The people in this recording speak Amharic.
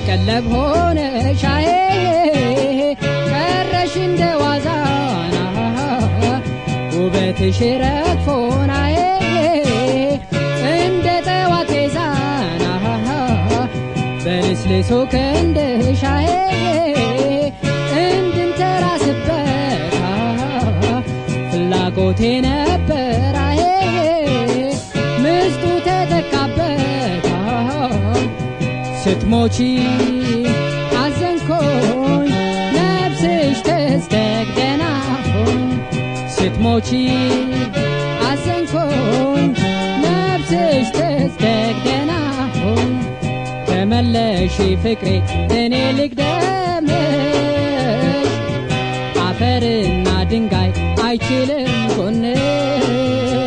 ቀለብ ሆነሻዬ ቀረሽ እንደ ዋዛና ውበትሽ ረግፎናዬ እንደ ጠዋት ዛና በልስልሶ ክንድሻዬ እንድንተራስበት ፍላጎቴ ነበራዬ ምስጡ ተተካበት ስትሞቺ አዘንኮኝ ነፍስሽ ተስተግደናፎኝ ስትሞቺ አዘንኮኝ ነፍስሽ ተስተግደናፎኝ ተመለሺ ፍቅሬ እኔ ልግደምሽ አፈርና ድንጋይ አይችልም ጎንሽ